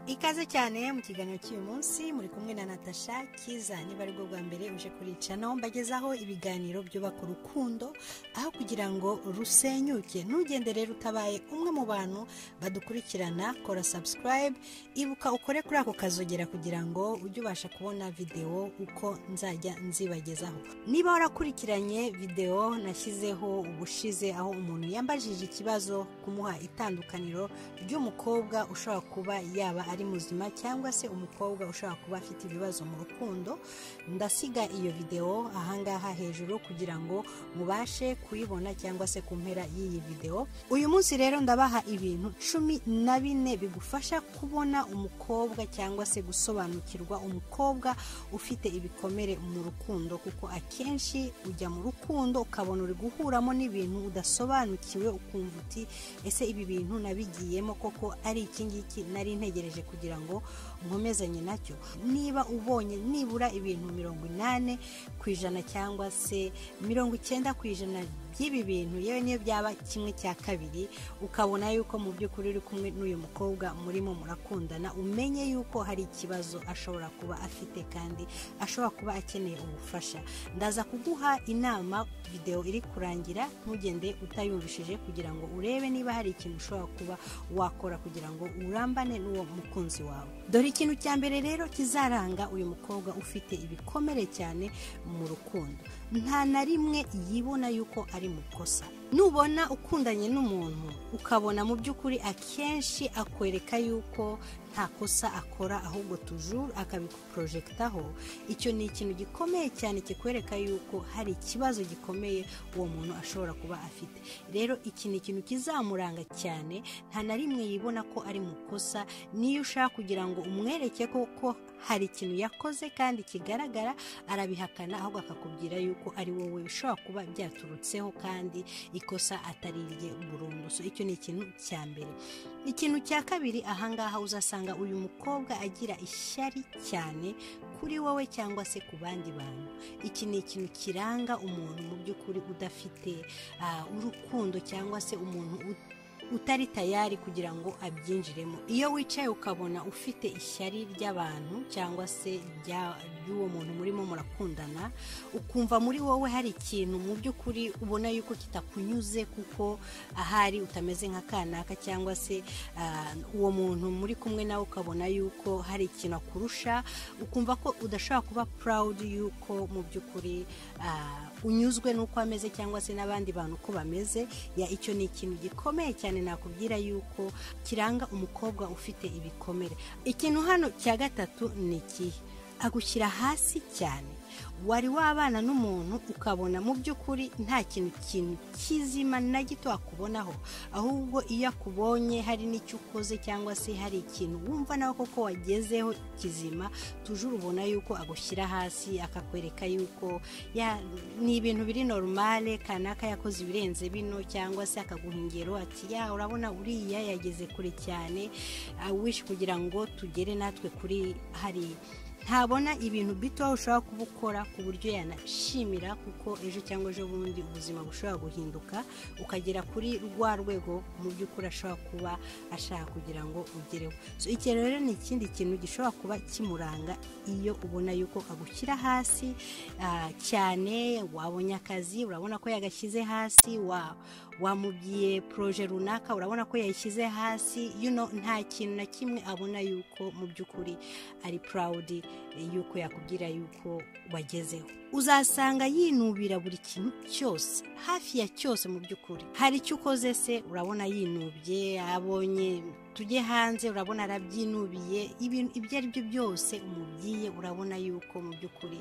ikaze cyane mu kiganiro cy'uyu munsi muri kumwe na natasha kiza niba ari bwo bwa mbere uje kurica naho mbagezaho ibiganiro byubaka urukundo aho kugira ngo rusenyuke ntugende rero utabaye umwe mu bantu badukurikirana kora subscribe ibuka ukore kuri ako kazogera kugira ngo ujye ubasha kubona videwo uko nzajya nzibagezaho niba warakurikiranye videwo nashyizeho ubushize aho umuntu yambajije ikibazo kumuha itandukaniro ry'umukobwa ushobora kuba yaba ari muzima cyangwa se umukobwa ushobora kuba afite ibibazo mu rukundo ndasiga iyo videwo ahangaha hejuru kugira ngo mubashe kuyibona cyangwa se ku mpera y'iyi videwo uyu munsi rero ndabaha ibintu cumi na bine bigufasha kubona umukobwa cyangwa se gusobanukirwa umukobwa ufite ibikomere mu rukundo kuko akenshi ujya mu rukundo ukabona uri guhuramo n'ibintu udasobanukiwe ukumva uti ese ibi bintu nabigiyemo koko ari iki ngiki nari ntegereje kugira ngo nkomezanye nacyo niba ubonye nibura ibintu mirongo inani ku ijana cyangwa se mirongo icyenda ku ijana by'ibi bintu yewe niyo byaba kimwe cya kabiri ukabona yuko mu by'ukuri uri kumwe n'uyu mukobwa murimo murakundana umenye yuko hari ikibazo ashobora kuba afite kandi ashobora kuba akeneye ubufasha ndaza kuguha inama videwo iri kurangira ntugende utayumvishije kugira ngo urebe niba hari ikintu ushobora kuba wakora kugira ngo urambane n'uwo mukunzi wawe dore ikintu cya mbere rero kizaranga uyu mukobwa ufite ibikomere cyane mu rukundo nta na rimwe yibona yuko ari mu kosa nubona ukundanye n'umuntu ukabona mu by'ukuri akenshi akwereka yuko nta kosa akora ahubwo tujuru akabikuporojegitaho icyo ni ikintu gikomeye cyane kikwereka yuko hari ikibazo gikomeye uwo muntu ashobora kuba afite rero iki ni ikintu kizamuranga cyane nta na rimwe yibona ko ari mu kosa niyo ushaka kugira ngo umwereke koko hari ikintu yakoze kandi kigaragara arabihakana ahubwo akakubwira yuko ari wowe bishobora kuba byaturutseho kandi ikosa atari irye burundu so icyo ni ikintu cya mbere ikintu cya kabiri ahangaha uzasanga uyu mukobwa agira ishyari cyane kuri wowe cyangwa se ku bandi bantu iki ni ikintu kiranga umuntu mu by'ukuri udafite ah, urukundo cyangwa se umuntu ut- utari tayari kugira ngo abyinjiremo iyo wicaye ukabona ufite ishyari ry'abantu cyangwa se rya- ry'uwo muntu murimo murakundana ukumva muri wowe hari ikintu mu by'ukuri ubona yuko kitakunyuze kuko ahari utameze nka kanaka cyangwa se ah, uwo muntu muri kumwe nawe ukabona yuko hari ikintu akurusha ukumva ko udashobora kuba purawudi yuko mu by'ukuri ah, unyuzwe n'uko ameze cyangwa se n'abandi bantu uko bameze ya icyo ni ikintu gikomeye cyane nakubwira yuko kiranga umukobwa ufite ibikomere ikintu hano cya gatatu ni ikihe agushyira hasi cyane wari wabana n'umuntu ukabona mu by'ukuri nta kintu kintu kizima na gito wakubonaho ahubwo iyo akubonye hari n'icyo ukoze cyangwa se hari ikintu wumva nawe koko wagezeho kizima tujuru ubona yuko agushyira hasi akakwereka yuko ya- ni ibintu biri normale kanaka yakoze ibirenze bino cyangwa se akaguha ingero ati ya urabona uriya yageze kure cyane I wish kugira ngo tugere natwe kuri hari ntabona ibintu bito ushobora kuba ukora ku buryo yanashimira kuko ejo cyangwa ejo bundi ubuzima bushobora guhinduka ukagera kuri rwa rwego mu by'ukuri ashobora kuba ashaka kugira ngo ugereho so iki rero ni ikindi kintu gishobora kuba kimuranga iyo ubona yuko agushyira hasi ah, cyane wabonye akazi urabona ko yagashyize hasi wa- wamubwiye poroje runaka urabona ko yayishyize hasi you know, nta kintu na kimwe abona yuko mu by'ukuri ari purawudi yuko yakubwira yuko wagezeho uzasanga yinubira buri kintu cyose hafi ya cyose mu by'ukuri hari icyo ukoze se urabona yinubye abonye tujye hanze urabona arabyinubiye ibintu ibyo ari byo byose umubwiye urabona yuko mu by'ukuri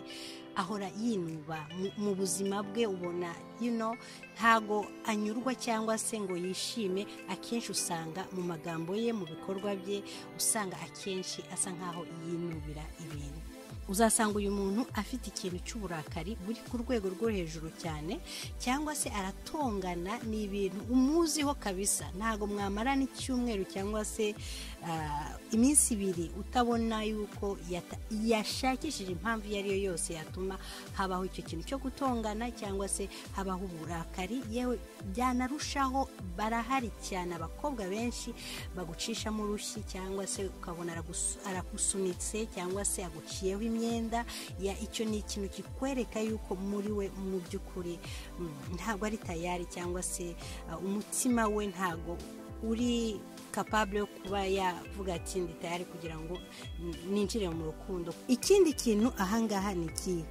ahora yinuba mu- mu buzima bwe ubona you know, ntago anyurwa cyangwa se ngo yishime akenshi usanga mu magambo ye mu bikorwa bye usanga akenshi asa nkaho yinubira ibintu uzasanga uyu muntu afite ikintu cy'uburakari buri ku rwego rwo hejuru cyane cyangwa se aratongana ni ibintu umuziho kabisa ntabwo mwamarana icyumweru cyangwa se ah, iminsi ibiri utabona yuko yata- yashakishije impamvu iyo ari yo yose yatuma habaho icyo kintu cyo gutongana cyangwa se habaho uburakari yewe byanarushaho barahari cyane abakobwa benshi bagucishamo urushyi cyangwa se ukabona aragus- aragusunitse cyangwa se aguciyeho imyenda ya icyo ni ikintu kikwereka yuko muri we mu by'ukuri mm, ntabwo ari tayari cyangwa se uh, umutima we ntabwo uri kapabure yo kuba yavuga ati ndi tayari kugira ngo mm, ninjire mu rukundo ikindi kintu ahangaha ni ikihe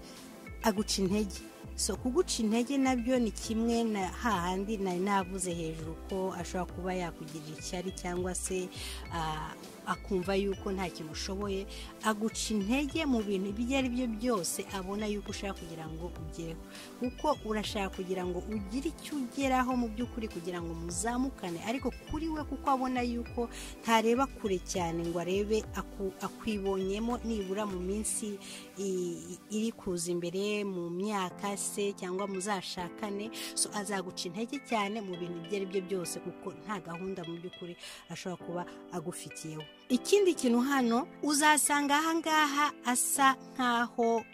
aguca intege so kuguca intege nabyo ni kimwe na hahandi nari navuze hejuru ko ashobora kuba yakugirira ishyari cyangwa se ah, akumva yuko nta kintu ushoboye aguca intege mu bintu ibyo ari byo byose abona yuko ushaka kugira ngo ugereho kuko urashaka kugira ngo ugire icyo ugeraho mu by'ukuri kugira ngo muzamukane ariko kuri we kuko abona yuko ntareba kure cyane ngo arebe aku- akwibonyemo nibura mu minsi i- iri kuza imbere mu myaka se cyangwa muzashakane so azaguca intege cyane mu bintu ibyo ari byo byose kuko nta gahunda mu by'ukuri ashobora kuba agufitiyeho ikindi kintu hano uzasanga ahangaha asa nk'aho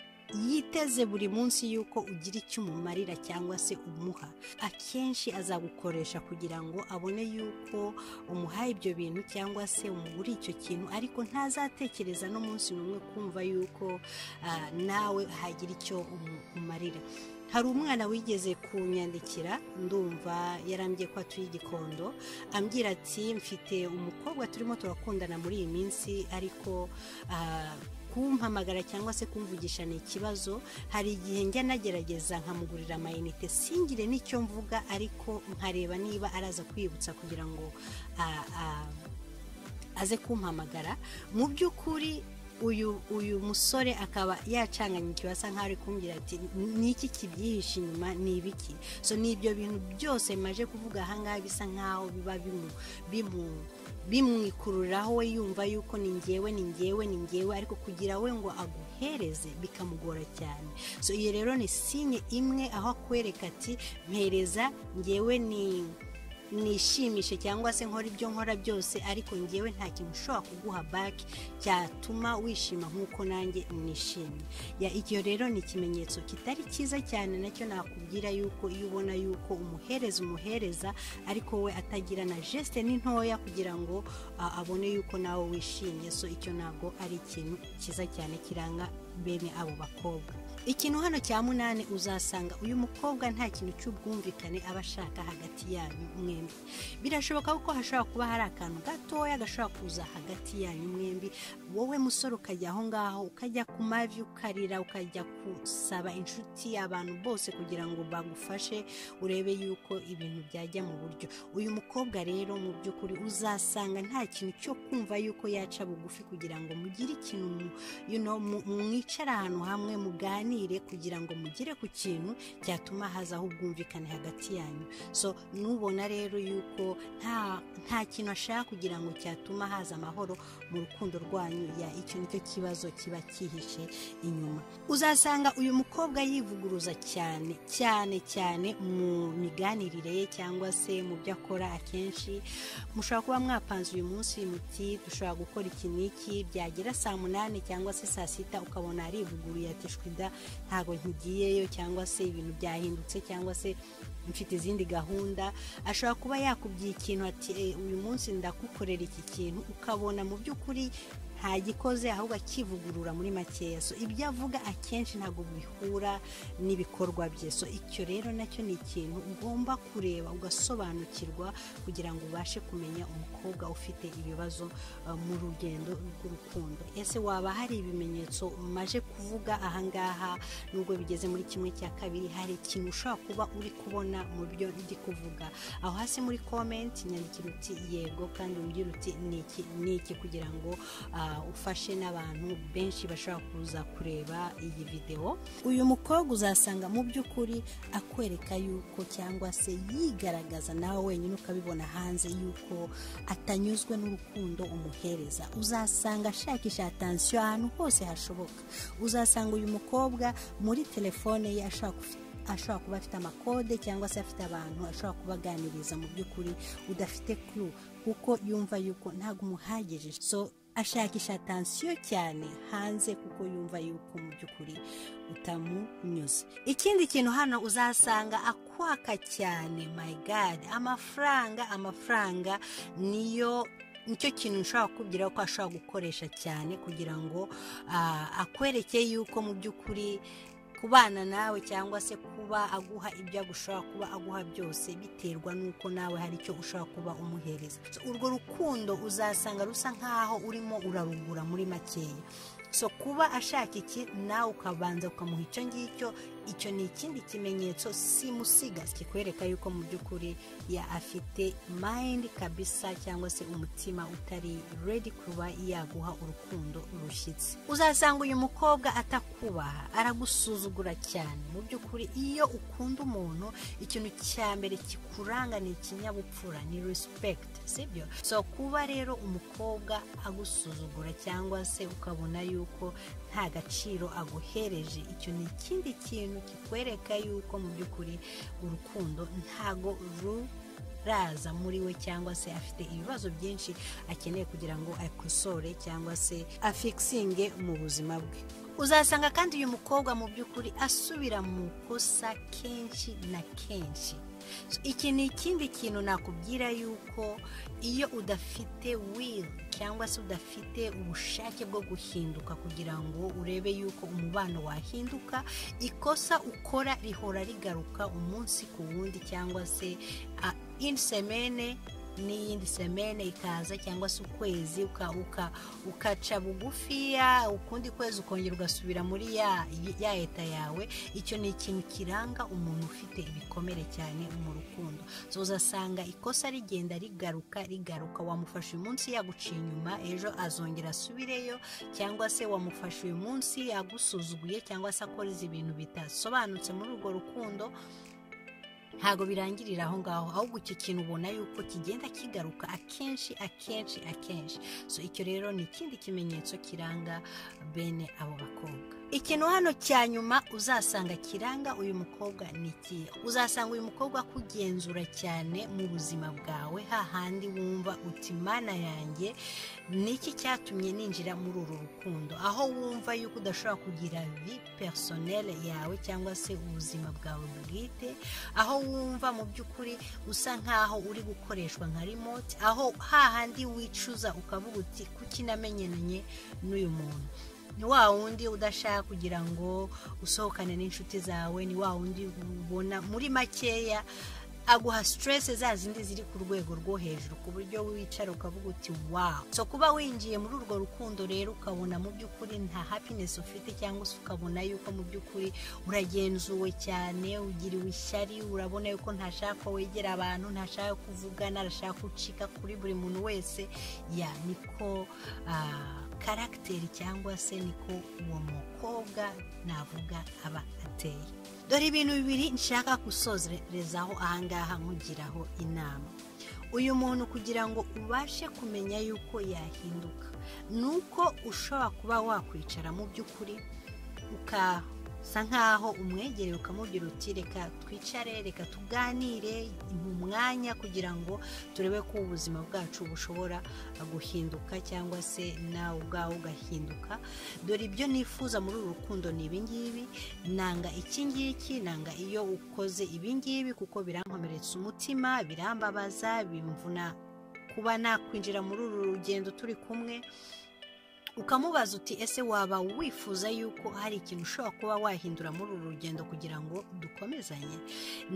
yiteze buri munsi yuko ugira icyo umumarira cyangwa se umuha akenshi azagukoresha kugira ngo abone yuko umuhaye ibyo bintu cyangwa se umuguriye icyo kintu ariko ntazatekereza n'umunsi n'umwe kumva yuko ah, nawe hagira icyo umu- umarira hari umwana wigeze kunyandikira ndumva yarambye ko atuye igikondo ambwira ati mfite umukobwa turimo turakundana muri iyi minsi ariko ah, kumpamagara cyangwa se kumvugisha ni ikibazo hari igihe njya nagerageza nkamugurira amayinite singire n'icyo mvuga ariko nkareba niba araza kwibutsa kugira ngo ah, ah, aze kumpamagara mu by'ukuri uyu uyu musore akaba yacanganye ikibazo asa nkaho ari kumbwira ati "Ni iki kibyihishe inyuma ni ibiki so ni ibyo bintu byose maje kuvuga ahangaha bisa nkaho biba bimu bimu- bimwikururiraho we yumva yuko ni ngewe ni ngewe ni ngewe ariko kugira we ngo aguhereze bikamugora cyane so iyo rero ni sinye imwe aho akwereka ati mpereza ngewe ni nishimishe cyangwa se nkora ibyo nkora byose ariko ngewe nta kintu ushobora kuguha baki cyatuma wishima nk'uko nanjye nishimye Ya, icyo rero ni ikimenyetso kitari cyiza cyane nacyo nakubwira yuko iyo ubona yuko umuhereza umuhereza ariko we atagira na jesite ni ntoya kugira ngo ah, abone yuko nawe wishimye so icyo ntabwo ari ikintu cyiza cyane kiranga bene abo bakobwa ikintu hano cya munani uzasanga uyu mukobwa nta kintu cy'ubwumvikane aba ashaka hagati yanyu mwembi birashoboka kuko hashobora kuba hari akantu gatoya gashobora kuza hagati yanyu mwembi wowe musore ukajya aho ngaho ukajya ku mavi ukarira ukajya gusaba inshuti abantu bose kugira ngo bagufashe urebe yuko ibintu byajya mu buryo uyu mukobwa rero mu by'ukuri uzasanga nta kintu cyo kumva yuko yaca bugufi kugira ngo mugire ikintu mu- you know, mu- mwicara ahantu hamwe muganire kugira ngo mugere ku kintu cyatuma hazaho ubwumvikane hagati yanyu so nubona rero yuko nta nta kintu ashaka kugira ngo cyatuma haza amahoro mu rukundo rwanyu ya icyo nicyo kibazo kiba cyihishe inyuma uzasanga uyu mukobwa yivuguruza cyane cyane cyane mu miganirire ye cyangwa se mu byo akora akenshi mushobora kuba mwapanze uyu munsi muti dushobora gukora iki n'iki byagera saa munani cyangwa se saa sita ukabona arivuguruye ati shwida ntabwo nkigiyeyo cyangwa se ibintu byahindutse cyangwa se mfite izindi gahunda ashobora kuba yakubwiye ikintu ati "Eh, uyu munsi ndagukorera iki kintu ukabona mu by'ukuri ntagikoze ahubwo akivugurura muri makeya so ibyo avuga akenshi ntabwo bihura n'ibikorwa bye so icyo rero nacyo ni ikintu ugomba kureba ugasobanukirwa kugira ngo ubashe kumenya umukobwa ufite ibibazo uh, mu rugendo rw'urukundo ese waba hari ibimenyetso maje kuvuga ahangaha nubwo bigeze muri kimwe cya kabiri hari ikintu ushobora kuba uri kubona mu byo ndi kuvuga aho hasi muri komenti nyandikira uti yego kandi umbwira uti ni iki ni iki kugira ngo ah, ah, ufashe n'abantu benshi bashobora kuza kureba iyi videwo uyu mukobwa uzasanga mu by'ukuri akwereka yuko cyangwa se yigaragaza nawe wenyine ukabibona hanze yuko atanyuzwe n'urukundo umuhereza uzasanga ashakisha atansiyo ahantu hose hashoboka uzasanga uyu mukobwa muri telefone ye ashobora kufi- ashobora kuba afite amakode cyangwa se afite abantu ashobora kubaganiriza mu by'ukuri udafite clue kuko yumva yuko ntabwo umuhagije so ashakisha atansiyo cyane hanze kuko yumva yuko mu by'ukuri utamunyuze ikindi kintu hano uzasanga akwaka cyane my god amafaranga amafaranga niyo nicyo kintu ushobora kukubwira ko ashobora gukoresha cyane kugira ngo ah, akwereke yuko mu by'ukuri kubana nawe cyangwa se kuba aguha ibyo agushobora kuba aguha byose biterwa n'uko nawe hari icyo ushobora kuba umuhereza So, urwo rukundo uzasanga rusa nk'aho urimo urarugura muri makeya so kuba ashaka iki nawe ukabanza ukamuha icyo ngicyo icyo ni ikindi kimenyetso simusiga kikwereka yuko mu by'ukuri ya afite mayindi kabisa cyangwa se umutima utari redi kuba yaguha urukundo rushyitse uzasanga uyu mukobwa atakubaha aragusuzugura cyane mu by'ukuri iyo ukunda umuntu ikintu cya mbere kikuranga ni ikinyabupfura ni respect sibyo so kuba rero umukobwa agusuzugura cyangwa se ukabona yuko nta gaciro aguhereje icyo ni ikindi kintu kikwereka yuko mu by'ukuri urukundo ntago ruraza muri we cyangwa se afite ibibazo byinshi akeneye kugira ngo akosore cyangwa se afikisinge mu buzima bwe uzasanga kandi uyu mukobwa mu by'ukuri asubira mu kosa kenshi na kenshi So, iki ni ikindi kintu nakubwira yuko iyo udafite will cyangwa se udafite ubushake bwo guhinduka kugira ngo urebe yuko umubano wahinduka ikosa ukora rihora rigaruka umunsi ku wundi cyangwa se ah, indi semene n'iyindi semene ikaza cyangwa se ukwezi uka- uka- ukaca bugufiya ukundi kwezi ukongera ugasubira muri ya ya leta yawe icyo ni ikintu kiranga umuntu ufite ibikomere cyane mu rukundo So, uzasanga ikosa rigenda rigaruka rigaruka wamufasha uyu munsi yaguciye inyuma ejo azongera asubireyo cyangwa se wamufasha uyu munsi yagusuzuguye cyangwa se akora ibintu bitasobanutse muri urwo rukundo ntabwo birangirira aho ngaho ahubwo iki kintu ubona yuko kigenda kigaruka akenshi akenshi akenshi so icyo rero ni ikindi kimenyetso kiranga bene abo bakobwa ikintu hano cya nyuma uzasanga kiranga uyu mukobwa ni ikihe uzasanga uyu mukobwa akugenzura cyane mu buzima bwawe hahandi wumva uti mana yanjye ni iki cyatumye ninjira muri uru rukundo aho wumva yuko udashobora kugira vi personele yawe cyangwa se ubuzima bwawe bwite aho wumva mu by'ukuri usa nk'aho uri gukoreshwa nka remote aho hahandi wicuza ukavuga uti kuki namenyanye n'uyu muntu ni wa wundi udashaka kugira ngo usohokane n'inshuti zawe ni wa wundi ubona muri makeya aguha stress za zindi ziri ku rwego rwo hejuru ku buryo wicara ukavuga uti wow so kuba winjiye muri urwo rukundo rero ukabona mu by'ukuri nta happiness ufite cyangwa se ukabona yuko mu by'ukuri uragenzuwe cyane ugiriwe ishyari urabona yuko ntashaka ko wegera abantu ntashaka kuvugana arashaka gucika kuri buri muntu wese ya niko ah, karagiteri cyangwa se niko uwo mukobwa navuga aba ateye dore ibintu bibiri nshaka gusozerezaho ahangaha nkugiraho inama uyu muntu kugira ngo ubashe kumenya yuko yahinduka ni uko ushobora kuba wakwicara mu by'ukuri ukasa nk'aho umwegereye ukamubwira uti reka twicare reka tuganire mu mwanya kugira ngo turebe ko ubuzima bwacu bushobora guhinduka cyangwa se nawe ubwawe ugahinduka dore ibyo nifuza muri uru rukundo ni ibingibi nanga iki ngiki nanga iyo ukoze ibingibi kuko birankomeretsa umutima birambabaza bimvuna kuba nakwinjira muri uru rugendo turi kumwe ukamubaza uti ese waba wifuza yuko hari ikintu ushobora kuba wahindura muri uru rugendo kugira ngo dukomezanye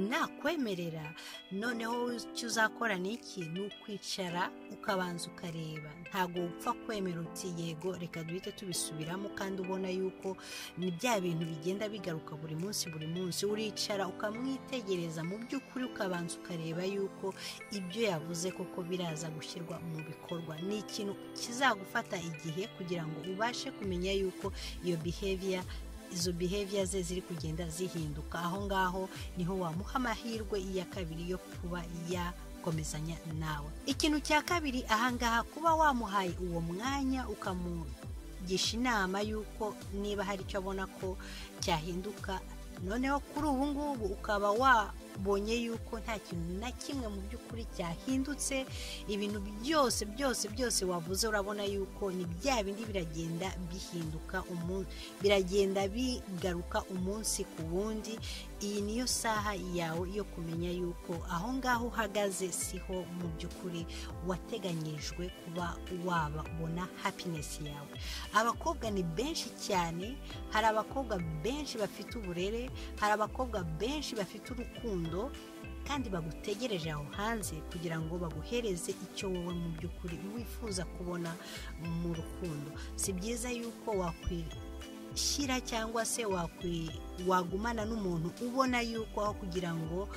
nakwemerera noneho icyo uzakora ni iki ni ukwicara ukabanza ukareba ntabwo upfa kwemera uti yego reka duhite tubisubiramo kandi ubona yuko ni bya bintu bigenda bigaruka buri munsi buri munsi uricara ukamwitegereza mu by'ukuri ukabanza ukareba yuko ibyo yavuze koko biraza gushyirwa mu bikorwa ni ikintu kizagufata igihe kugira ngo ubashe kumenya yuko iyo behavior izo behavior ze ziri kugenda zihinduka aho ngaho niho wamuha amahirwe iya kabiri yo kuba ya gukomezanya nawe ikintu cya kabiri ahangaha kuba wamuhaye uwo mwanya ukamugisha inama y'uko niba hari icyo abona ko cyahinduka noneho kuri ubu ngubu ukaba wabonye yuko nta kintu na kimwe mu by'ukuri cyahindutse ibintu byose byose byose wavuze urabona yuko ni bya bindi biragenda bihinduka umunsi biragenda bigaruka umunsi ku wundi iyi niyo saha yawe yo kumenya yuko aho ngaho uhagaze siho mu by'ukuri wateganyirijwe kuba wabona happiness yawe abakobwa ni benshi cyane hari abakobwa benshi bafite uburere hari abakobwa benshi bafite urukundo kandi bagutegereje aho hanze kugira ngo baguhereze icyo wowe mu by'ukuri wifuza kubona mu rukundo si byiza yuko wakwiriye shyira cyangwa se wagumana n'umuntu ubona yuko aho kugira ngo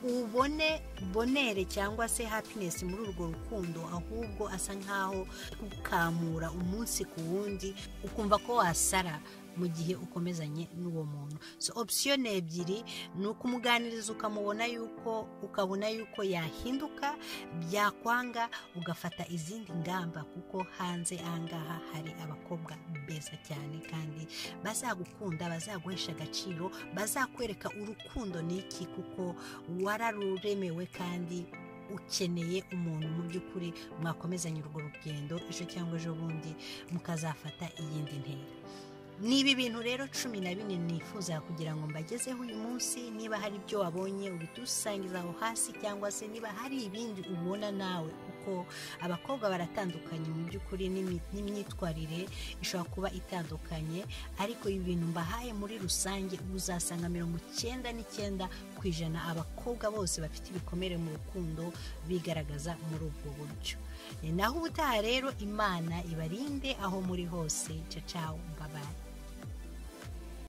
ubone bonere cyangwa se happiness muri urwo rukundo ahubwo asa nkaho ukamura umunsi ku wundi ukumva ko wasara mu gihe ukomezanye n'uwo muntu so option ebyiri ni ukumuganiriza ukamubona yuko ukabona yuko yahinduka byakwanga ugafata izindi ngamba kuko hanze ahangaha hari abakobwa beza cyane kandi bazagukunda bazaguhesha agaciro bazakwereka urukundo n'iki kuko wararuremewe kandi ukeneye umuntu mu by'ukuri mwakomezanya urwo rugendo ejo cyangwa ejo bundi mukazafata iyindi ntera ni ibi bintu rero cumi na bine nifuza kugira ngo mbagezeho uyu munsi niba hari ibyo wabonye ubitusangiza aho hasi cyangwa se niba hari ibindi ubona nawe kuko abakobwa baratandukanye mu by'ukuri n'imyitwarire ishobora kuba itandukanye ariko ibi bintu mbahaye muri rusange uzasanga mirongo icyenda n'icyenda ku ijana abakobwa bose bafite ibikomere mu rukundo bigaragaza muri ubwo buryo naho ubutaha rero imana ibarinde aho muri hose cacaho mbabaye